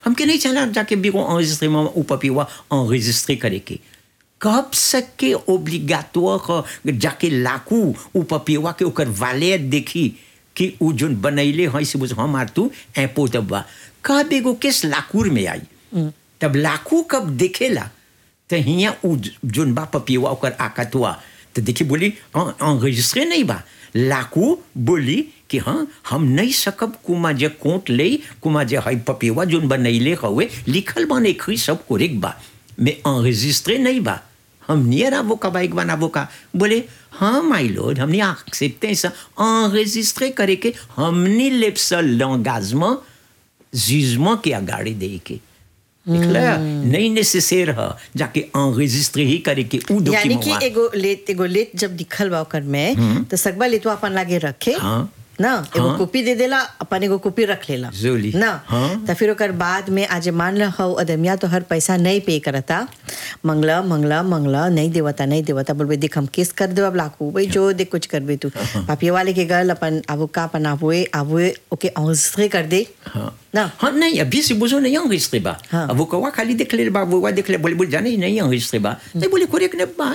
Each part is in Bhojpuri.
हमके नहीं चला जाके बिगो enregistré में ऊ पपिवा enregistré करे के कब सक के ओब्लिगाटोर जाके लाकू ऊ पपिवा के ओकर वाले देखी कि ऊ जोन बनैले है से बुझ हम आर तू ऐपो तबा कब एगो केस लाकूर में आई तब लाकू कब देखेला तो हिया ऊ जोन बा पपिवा ओकर आकतवा तो देखी बोली enregistré नहीं बा लाकू बोली कि हाँ हम नहीं सकब कुमा जे कोट ले कुमा जे हई पपिवा जोन बनैले हवे लिखल बा नहीं सब कोरेक बा mais enregistré नहीं बा हम नियर आवो का बाइक बनावो का बोले हाँ माई लॉर्ड हमने एक्सेप्टे ça enregistré करे के हमने लेप सा l'engagement jugement के अगाड़ी दे के निकला नहीं नेसेसर है जाके enregistré ही करे के ऊ यानी डॉक्यूमेंट कि एगो लेत एगो लेत जब दिखल बा ओकर में तो सकबा लेतवा अपन लागे रखे हाँ। ना एगो हाँ। कॉपी दे देला अपन एगो कॉपी रख लेला जोली। ना हाँ। तो फिर ओकर बाद में आज मान ल हौ अदमिया तो हर पैसा नहीं पे करता मंगला मंगला मंगला नहीं देवता नहीं देवता बोलबे देख हम केस कर देव लाखू भाई जो देख कुछ करबे तू पापिया वाले के गल अपन आवो का अपन आवोए आवोए ओके enregistré कर दे हाँ ना हाँ नहीं अभी से बुझो नहीं enregistré बा हाँ। अब वो कवा खाली देख ले बा वो देख ले बोले बोले जाने नहीं enregistré बा नहीं बोले कोरेक ने बा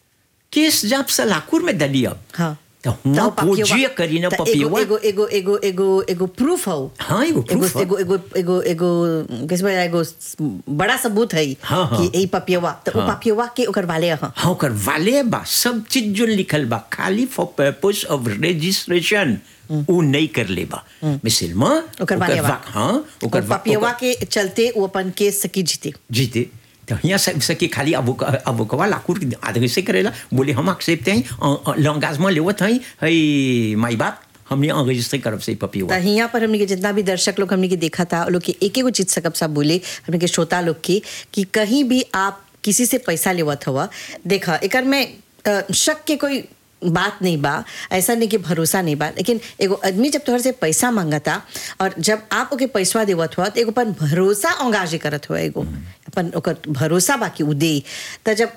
केस जाप सा लाकूर में दली अब हाँ तो हुआ पूजिए करी ना तो एगो पपिवा एगो एगो एगो एगो एगो प्रूफ हो हाँ, एगो proof हौ। एगो एगो एगो एगो किस में एगो बड़ा सबूत है हाँ, हाँ। कि ई पपियवा तो ओ हाँ। पपियवा के ओकर वाले ह हाँ ओकर वाले बा सब चीज जो लिखल बा खाली फॉर पर्पस ऑफ रजिस्ट्रेशन ऊ नहीं कर ले बा मिसल में ओकर वाले बा हाँ ओकर वा- पपियवा ओकर- के चलते वो अपन केस सकी जीते जीते तो यहाँ सब सके खाली अब अब कवा लाकूर आदमी से करेला बोले हम एक्सेप्ट हैं लॉन्गाजमा लेवत हैं हई माई बाप हमने enregistré करब से पपी तो यहाँ पर हमने के जितना भी दर्शक लोग हमने के देखा था वो लोग के एक एगो चीज सकब सब बोले हमने के श्रोता लोग की कि कहीं भी आप किसी से पैसा लेवत हुआ देखा एकर में अ, शक के कोई बात नहीं बा ऐसा नहीं कि भरोसा नहीं बा लेकिन एगो आदमी जब तोहर से पैसा मांगता और जब आप ओके पैसा देवत हुआ तो एगो अपन भरोसा अंगाजे करत हुआ एगो अपन ओकर भरोसा बाकी उ दे तो जब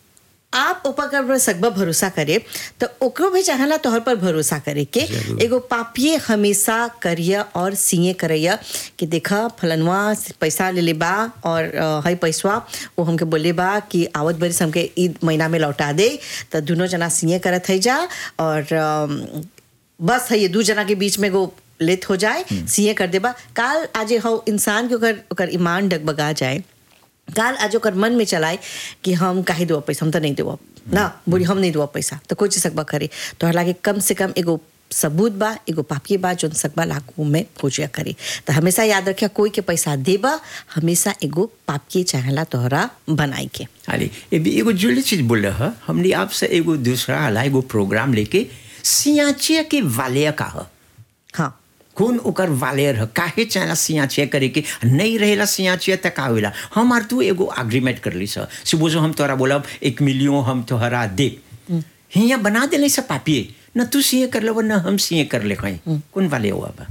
आप ऊपर कर सकबा भरोसा करे तो ओकरो भी चाहला तोहर पर भरोसा करे के एगो पापिये हमेशा करिया और सीए करैया कि देखा फलनवा से पैसा ले ले बा और अ, हई पैसवा वो हमके बोले बा कि आवत बरिस हमके ईद महीना में लौटा दे तो दोनों जना सीए करत है जा और अम, बस है ये दू जना के बीच में एगो लेत हो जाए सीए कर देबा काल आज हो इंसान के ओकर ओकर ईमान डगबगा जाए काल आज ओकर मन में चलाए कि हम काहे देव पैसा हम तो नहीं देव ना बोली हम नहीं देव पैसा तो कोई चीज सकबा करे तो लागे कम से कम एगो सबूत बा एगो पापी बा जोन सकबा लाखों में खोजिया करे तो हमेशा याद रखिया कोई के पैसा देबा हमेशा एगो पापी चाहला तोहरा बनाई के अरे ये भी एगो जुड़ी चीज बोल रहा है हमने आपसे एगो दूसरा वाला एगो प्रोग्राम लेके सियाचिया के वालिया का है हाँ कौन ओकर वालेर है काहे चाहला सियाचिया करे के नहीं रहेला सियाचिया तक का होइला हम आर तू एगो एग्रीमेंट कर ली सर सुबह हम तोरा बोलब एक मिलियन हम तोहरा दे हिया बना देले सब पापिए न तू सीए कर लो न हम सीए कर ले कहीं कौन वाले हुआ बा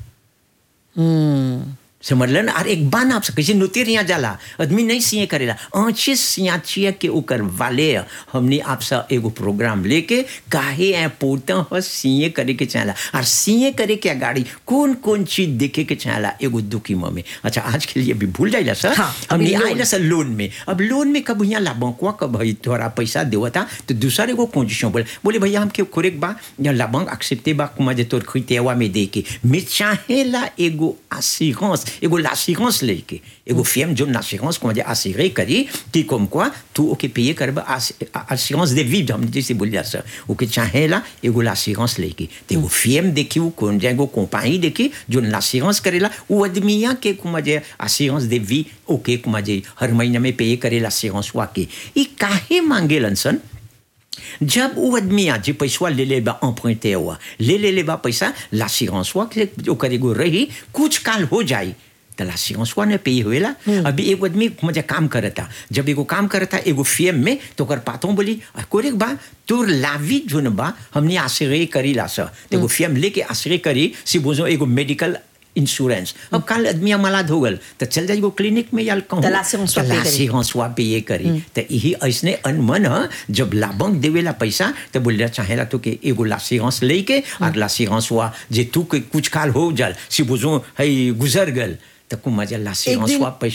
हम्म समझलन और एक बान आप कैसे नुतिर यहाँ जाला आदमी नहीं सिए करेला आँचे सियाचिया के ओकर वाले हमने आपसे एगो प्रोग्राम लेके काहे ऐ पोता हो सिए करे के चाहला और सिए करे के गाड़ी कौन कौन चीज देखे के चाहला एगो दुखी में अच्छा आज के लिए भी भूल जाइला सर हाँ, हमने अभी लोन। आइला सर लोन में अब लोन में कब यहाँ लाबंकवा कब भाई तोरा पैसा देवता तो दूसरे एगो कंडीशन बोले बोले भैया हमके खोरेक बा या लाबंक एक्सेप्टे बा कुमा जे तोर खितेवा में दे के मैं चाहेला एगो assurance एगो l'assurance लेके एगो firme जो l'assurance comment dire assuré करी कि comme quoi तू ओके payer करबा assurance de vie हम जैसे बोलिया सर ओके चाहेला एगो l'assurance लेके ते एगो firme देखी वो कौन जाए एगो कंपनी देखी जो l'assurance करेला वो आदमिया के comment dire assurance de vie ओके comment dire हर महीने में payer करे l'assurance वा के ई काहे मांगेलन सन जब वो आदमी आ जे पैसा ले ले बा emprunté हुआ ले ले ले बा पैसा l'assurance हुआ कि जो करेगो रही कुछ काल हो जाए तो l'assurance हुआ ने पे हुएला अभी एगो आदमी मुझे काम करता जब एगो काम करता एगो फीएम में तो कर पातो बोली कोरेक बा तोर लावी जोन बा हमने आश्रय करी ला सा तो एगो फीएम लेके आश्रय करी सी बोझो एगो मेडिकल इंश्योरेंस अब कल आदमी मलाद हो गल तो चल जाएगो क्लिनिक में या कहूँ तो l'assurance हुआ pay करी। हंसुआ पे ये करी तो यही ऐसने अनमन ह जब लाभंक देवेला पैसा तो बोले चाहेला तो के एगो लासीहंस लेके और लासीहंस हुआ जे तू के कुछ काल हो जल सी बुझो है गुजर गल तो कुमा जल्ला से एक दिन- पैसा